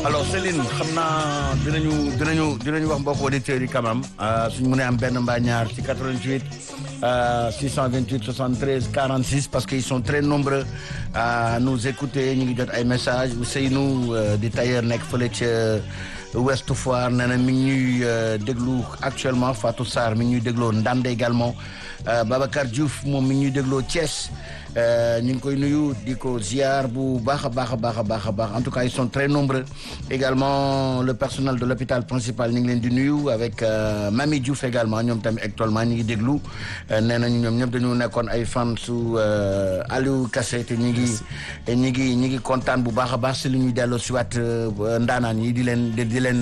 alors Céline xam naa dinañu dinañu dinañu wax mbokk auditeurs yi quand même suñu mënee am benn mbaa ñaar ci 88 628 73 46 parce qu'ils sont très nombreux à nous écouter ñu ngi jot ay messages Ousseynou di tailleur nekk fële ca Ouest Foire nee na mi ngi ñuy déglu actuellement Fatou Sarr mi ngi ñuy dégloo Ndande également Babacar Diouf moom mi ngi ñuy dégloo Thiès ñu ngi koy nuyu di ko ziar bu baax a baax a baax a baax a baax en tout cas ils sont très nombreux également le personnel de l'hôpital principal ñu ngi leen di nuyu avec Mami Diouf également ñoom tamit actuellement ñu ngi déglu nee nañu ñoom ñëpp dañu nekkoon ay fan su Aliou Kassé te ñu ngi ñu ngi ñu ngi kontaan bu baax a baax si li ñuy delloo si waat ndaanaan yi di leen di leen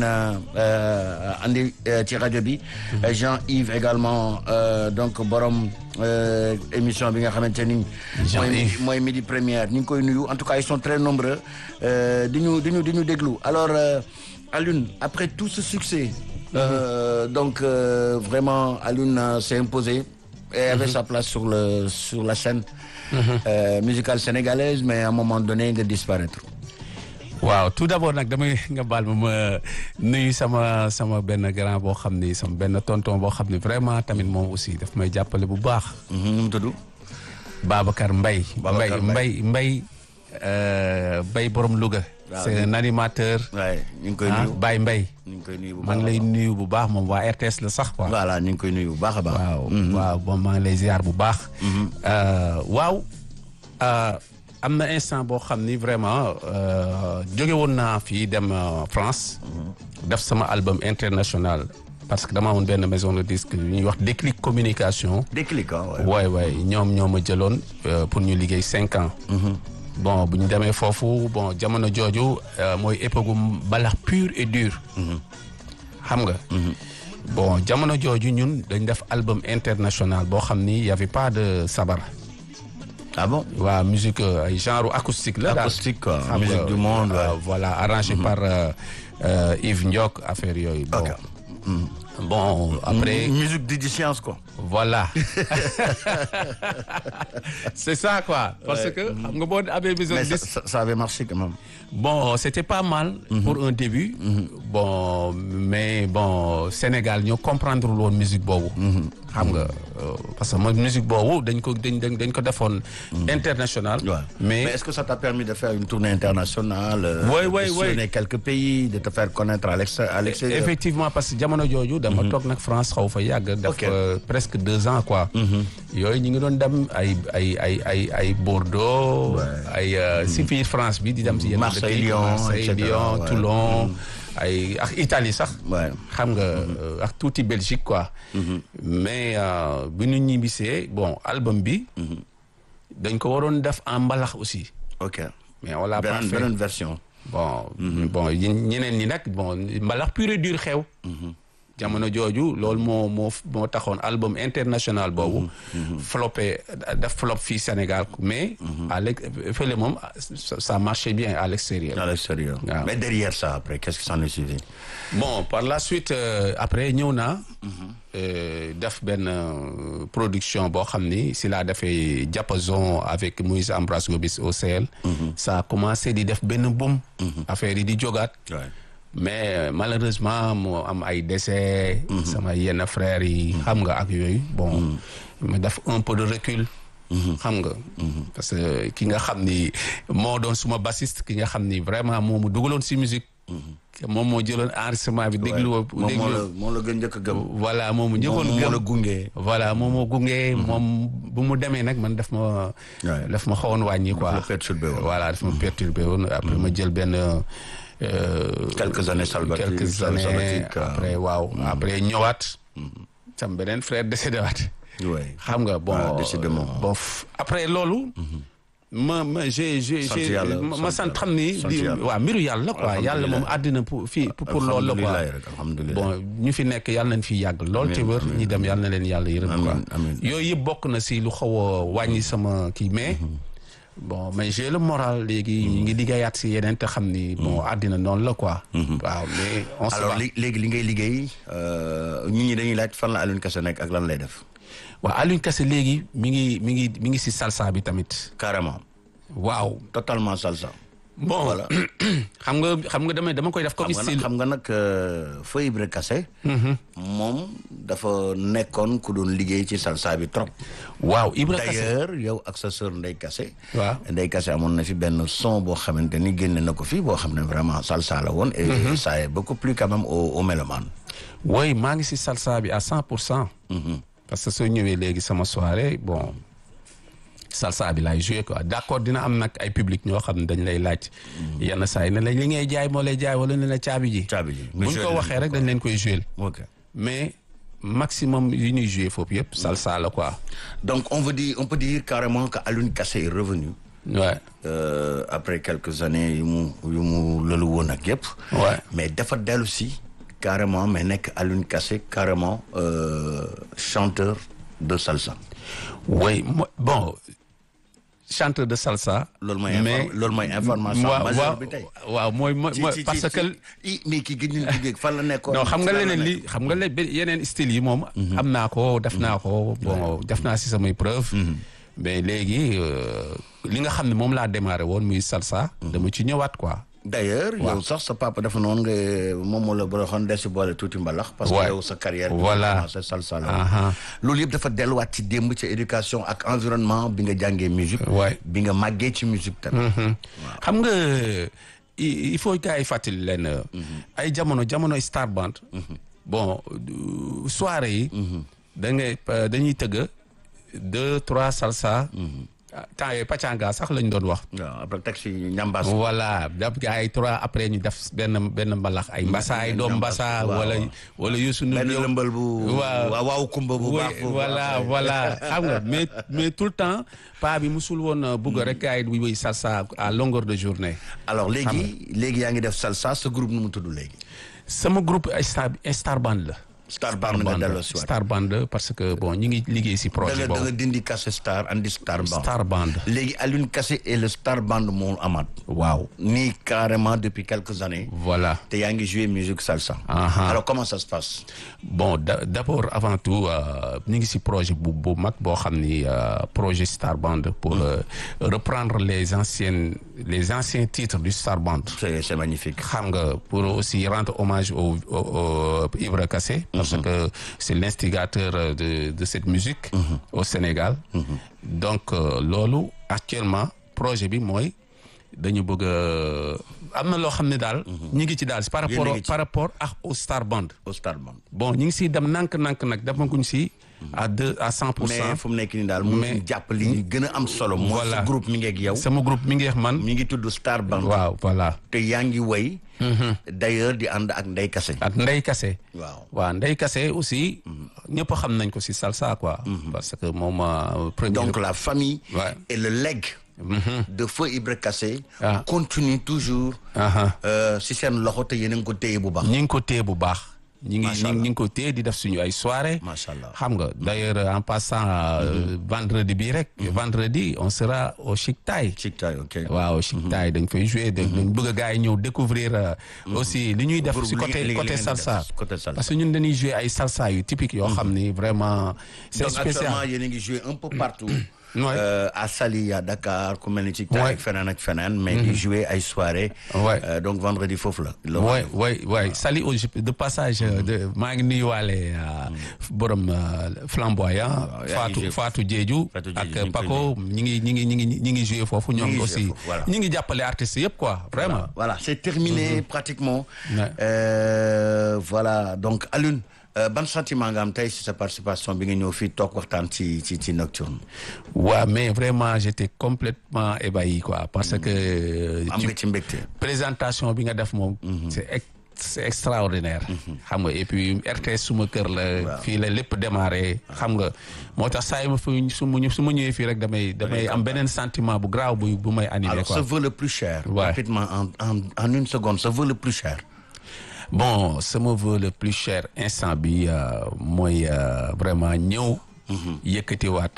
andi ci rajo bi Jean-Yves également donc borom émission bi nga xamante ni mooy mooy midi première ñu ngi koy nuyu en tout cas ils sont très nombreux di ñu di ñu di ñu déglu alors Alioune après tout ce succès euh, donc euh, vraiment Alioune s'est imposé et avait sa place sur le sur la scène euh, musicale sénégalaise mais à un moment donné nga disparaître waaw tout d'abord nag damay nga baal ma ma nuyu sama sama benn grand boo xam ni sama benn tonton boo xam ni vraiment tamit moom aussi daf may jàppale bu baax. nu mu tudd. Babacar Mbaye. Babacar Mbaye Mbaye Mbaye borom Louga. c'est un animateur. waay ñu ngi koy nuyu Baye Mbaye. ñu ngi koy nuyu bu baax maa ngi lay nuyu bu baax moom waa RTS la sax quoi. voilà ñu ngi koy nuyu bu baax a baax. waaw waaw bon maa ngi lay ziar bu baax. waaw. am na instant boo xam ni vraiment jóge woon naa fii dem France. def sama album international. parce que dama amoon benn maison de disque yu ñuy wax Déclic communication. Déclic ah waay waay ñoom ñoo ma jëloon pour ñu liggéey cinq ans. bon bu ñu demee foofu bon jamono jooju mooy époque mbalax pur et dur. xam nga. bon jamono jooju ñun dañ def album international boo xam ni y avait pas de sabar. ah bon waaw musique ay genre acoustique la. acoustique quoi musique du monde. voilà arrangé par Yves Ndiok affaire yooyu. bon bon après. musique di science quoi. voilà c'est ça quoi. parce que xam nga boo amee besoin mais ça, ça avait marché quand même. bon c'était pas mal. pour un début. bon mais bon Sénégal ñoo comprendre woon musique boobu. xam nga parce que mooy musique boobu dañ ko dañ dañ ko defoon. international. mais est-ce que ça t'a permis de faire une tournée internationale. oui oui de oui sillonner quelques pays de te faire connaître à l'extérieur. effectivement parce que jamono jooju. dama toog nag France xaw fa yàgg. def presque deux ans quoi. yooyu ñu ngi doon dem ay ay ay ay ay Bordeaux. ay si biir France bi di dem si yenn. Marseille Lyon Marseille Lyon Toulon. ay ak Italie sax. xam nga ak tuuti Belgique quoi. mais bi ñu ñibbisee bon album bi. dañ ko waroon def en mbalax aussi. ok mais on l'a pas fait beneen version. bon bon ñeneen ñi nag bon mbalax pur et dur xew. jamono jooju loolu moo moo moo taxoon album international boobu. flopé def flop fii Sénégal mais. à l'ex fële moom ça marchait bien à l'extérieur. à l'extérieur. waaw mais derrière ça après qu'est-ce qui s'en est suivi. bon par la suite après ñëw naa. def benn production boo xam ni si laa defee diapason avec Moïse Ambroise Gomis au CL. ça a commencé di def benn boom. affaire yi di jógaat. mais malheureusement moo am ay décès. sama yenn frères yi. xam nga ak yooyu bon. ma def un peu de recul. xam nga. parce que ki nga xam ni moo doon suma bassiste ki nga xam ni vraiment moo mu dugaloon si musique. moom moo jëloon enregistrement bi déglu. moom moo la moo la gën njëkk a gëm. voilà moom mu njëkkoon gëm moo la gunge. voilà moom moo gunge. moom bu mu demee nag man daf ma. daf ma xawoon wàññi quoi. daf ma perturbé woon. voilà daf ma perturbé woon après ma jël benn. quelques années salvatrices quelques années après waaw après ñëwaat. sam beneen frère décédé waat. xam nga bon décidément bon après loolu. ma ma j'ai j'ai ma sant xam ni di waaw mbiru yàlla quoi yàlla moom àddina pour fii pour loolu la quoi bon ñu fi nekk yàlla nañ fi yàgg lool te wër ñi dem yàlla na leen yàlla yërëm quoi yooyu yëpp bokk na si lu xaw a wàññi sama kii mais bon mais j'ai le moral léegi ñu ngi liggéeyaat si yeneen te xam ni bon àddina noonu la quoi waaw mais on se alors léegi li ngay liggéey nit ñi dañuy laaj fan la Alioune Kassé nekk ak lan lay def waaw Alioune Kassé léegi mi ngi mi ngi mi ngi si salsa bi tamit carrément waaw totalement salsa bon voilà xam nga xam nga dama dama koy def comme xam nga nag style xam nga nag Feu Ibra Kassé moom dafa nekkoon ku doon liggéey ci salsa bi trop waaw Ibra Kassé d'ailleurs yow ak sa sœur Ndeye Kassé Waaw. Ndeye Kassé amoon na fi benn son boo xamante ni génne na ko fii boo xam ne vraiment salsa la woon et ça est beaucoup plus quand même au au mélomane oui maa ngi si salsa bi à cent pour cent parce que soo ñëwee léegi sama soirée bon salsa bi laay joué quoi d'accord dina am nag ay public ñoo xam ne dañ lay laaj yenn saa yi ne la li ngay jaay moo lay jaay wala ne la caabi ji caabi ji buñ ko waxee rek dañ leen koy joué ok mais maximum yi ñuy joué foofu yëpp salsa la quoi donc on veut dire on peut dire carrément que Alioune Kassé est revenu ouais euh, après quelques années yu mu yu mu lëlu woon ak yëpp Ouais. mais dafa dellu si carrément mais nekk Alioune Kassé carrément euh, chanteur de salsa oui mo- bon chanteur de salsa loolu mooy inform- loolu mooy information waaw majeure waaw bi tey waaw mooy mooy ci mooy ci parce ci que i mais kii gëj nañu liggéey fan la nekkoon non xam nga fan la leneen li nekk. xam nga le yeneen style yi moom am naa ko def naa ko bon def naa si samay preuve mais léegi euh, li nga xam ne moom laa démarré woon muy salsa dama ci ñëwaat quoi d'ailleurs yow sax sa papa dafa noonu nga moom moo la boroxoon des si boole tuuti mbalax parce que Ouais. yow sa carrière bi Voilà. nga commencé salsa la Aha. loolu yëpp dafa delluwaat ci démb ci éducation ak environnement bi nga jàngee musique Ouais. bi nga màggee ci musique tamit xam nga il il faut gars yi fàttali leen ay jamono jamono star band bon du- soirée yi da ngay euh, dañuy tëgg deux trois salsa temps yooyu pacanga sax lañ doon wax waaw après taxi ñambaas voilà daf gars yi trois après ñu def benn benn mbalax ay mbasaay doom mbasa waaw, wala waaw. wala Youssou Ndour benn ñëw. lëmbal bu waaw waaw waaw kumba bu Oui, baax foofu voilà après. voilà xam nga mais mais tout le temps pa bi musul woon bugg rek gars yi di wuy salsa à longueur de journée alors léegi léegi yaa ngi def salsa sa groupe nu mu tudd léegi sama groupe ay star ay star band la star band nga delloo si waat star band parce que bon ñi ngi liggéey si da projet nga da nga boobu dindi Kassé star andi star band star band léegi Alioune Kassé et le star band moo amaat waaw nii carrément depuis quelques années voilà te yaa ngi joué musique salsa Aha. alors comment ça se passe bon da- d'abord avant tout euh, ñu ngi si projet bu bu mag boo xam ni euh, projet Star Band pour euh, reprendre les anciennes les anciens titres du Star Band c'est c'est magnifique xam nga pour aussi rendre hommage au, au, au Ibra Kassé parce que c'est l'instigateur euh, de de cette musique au Sénégal donc euh, loolu actuellement projet bi mooy dañu bëgg a am na loo xam ne daal ñu ngi ci daal par Yéen a rapport ngi ci. par rapport ak au Star Band au star band bon ñu ngi siy dem nank-nank nag demaguñ si à deux à cent pour mais cent fu mu nekk nii daal mu Mais- ngi jàpp li gën a am solo mooy Voilà. sa groupe mi ngi ak yow sama groupe mi ngi wax man mi ngi tudd star band waaw voilà te yaa ngi way d'ailleurs di ànd ak Ndeye Kassé ak Ndey Kassé waaw waaw Ndey Kassé aussi ñëpp xam nañ ko si salsa quoi parce que moom euh, premier donc la famille Ouais. et le legs de Feu Ibra Kassé Ah. continue toujours Aha. euh, si seen loxo te yéen a ngi ko téye bu baax ñi ngi ko téye bu baax ñi ngi Macha ñi ngi ko téye di def suñu ay soirée Macha Allah. xam nga d'ailleurs en passant euh, vendredi bi rek vendredi on sera au Chic Thai Chic Thai, ok waaw Chic Thai dañ fay jouer dañ dañ bëgg a gars yi ñëw découvrir euh, aussi li ñuy def Groupe si li- côté li- li côté ngeen di salsa def, côté salsa. parce que ñun dañuy jouer ay salsa yu typique yoo xam ni vraiment c'est donc spécial actuellement yéen a ngi joué un peu partout Ouais. euh, à Saly à Dakar ku mel ni Chic Thai Ouais. ak feneen ak feneen mais di jouer ay soirée Ouais. Euh, donc vendredi foofu la le oui oui oui Sali au de passage euh, de maa ngi nuyuwaale borom euh, flamboyant yaa ngi Fatou joué Fatou Diédhiou Fatou Diédhiou, ñu ngi ak koy Paco ñi ngi ñi ngi ñi ngi ñi ngi joué foofu ngi ñoom joué aussi foofu, voilà. ñi ngi jàppale artistes yëpp quoi vraiment voilà c'est terminé pratiquement Ouais. Euh, voilà donc Alioune euh, ban sentiment nga am tey si sa participation bi nga ñëw fii toog waxtaan ci ci ci Nocturne waaw mais vraiment j'étais complètement ébahi quoi parce que am ci nga ci mbégte présentation bi nga def moom c'est ex- c'est extraordinaire xam nga et puis RTS suma kër la fii la lépp démarré xam nga moo tax saa yi ma fi su ma su ma ñëwee fii rek damay damay am beneen sentiment bu graaw bu bu may animé alors quoi ce vœu le plus cher Ouais. rapidement en, en en une seconde ce vœu le plus cher bon sama vœu le plus cher instant bi euh, mooy euh, vraiment ñëw yëkkatiwaat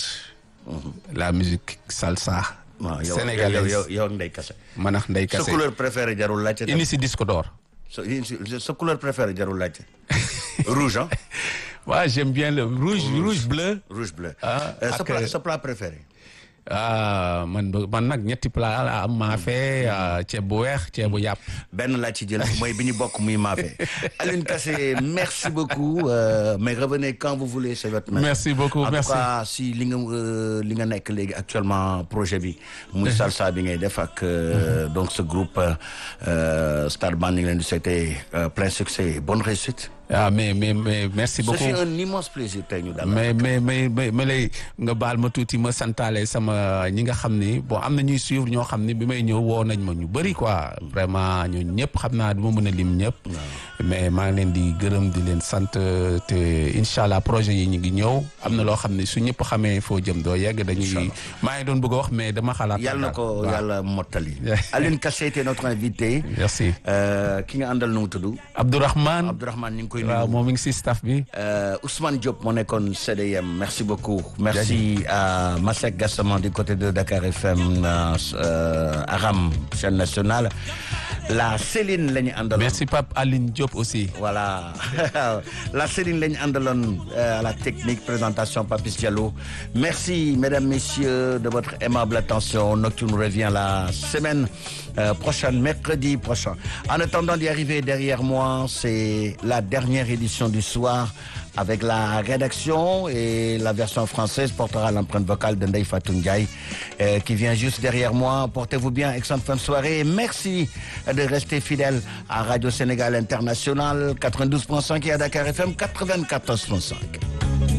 la musique salsa waaw yow sénégalaise yow yow yow Ndeye Kassé man ak Ndeye sa Kassé couleur préférée jarul laajte tamit. indi si disque d'or sa sa couleur préférée jarul laajte rouge hein waaw j'aime bien le rouge rouge bleu rouge bleu Ah, Euh, sa ak, plat euh, sa plat préféré ah man man nag ñetti plat la am maafe ceeb bu weex ceeb bu yàpp. benn laa ci jël mooy bi ñu bokk muy maafe Alioune Kassé merci beaucoup euh, mais revenez quand vous voulez c'est votre main. merci beaucoup en merci tout cas si li nga euh, li nga nekk léegi actuellement projet bi. muy salsa bi ngay def ak euh, donc ce groupe euh, Star Band ñu ngi leen di souhaiter euh, plein succès bonne réussite. ah mais mais mais merci beaucoup. c'est un immense plaisir tey ñu dalal. mais mais mais mais ma lay nga baal ma tuuti ma santaale sama ñi nga xam ni bon am na ñuy suivre ñoo xam ni bi may ñëw woo nañ ma ñu bëri quoi vraiment ñooñu ñëpp xam naa du ma mën a lim ñëpp. mais maa ngi leen di gërëm di leen sant te incha allah projet yi ñu ngi ñëw am na loo xam ne su ñëpp xamee foo jëm doo yegg dañuy. maa ngi doon bëgg a wax mais dama xalaat. yàlla na ko yàlla mottali. Alioune Kassé était notre invité. merci. ki nga àndal nu mu tudd. Abdourahmane Abdourahmane ñu ngi koy waaw nuyu. moom mi ngi si staff bi. Euh, Ousmane Diop moo nekkoon CDM merci beaucoup. merci à Masek Gassama du côté de Dakar FM euh, euh, Aram chaîne nationale la Céline la ñu àndaloon. merci Pape Aline Diop aussi. Voilà. la Céline lañ àndaloon euh, à la technique présentation Papis Diallo. Merci mesdames, messieurs de votre aimable attention. Nocturne revient la semaine euh, prochaine, mercredi prochain. En attendant d'y arriver derrière moi, c'est la dernière édition du soir avec la rédaction et la version française portera l'empreinte vocale de Ndeye Fatou Ndiaye euh, qui vient juste derrière moi. Portez-vous bien, excellente fin de soirée. Merci de rester fidèle à Radio Sénégal International 92.5 et à Dakar FM 94.5.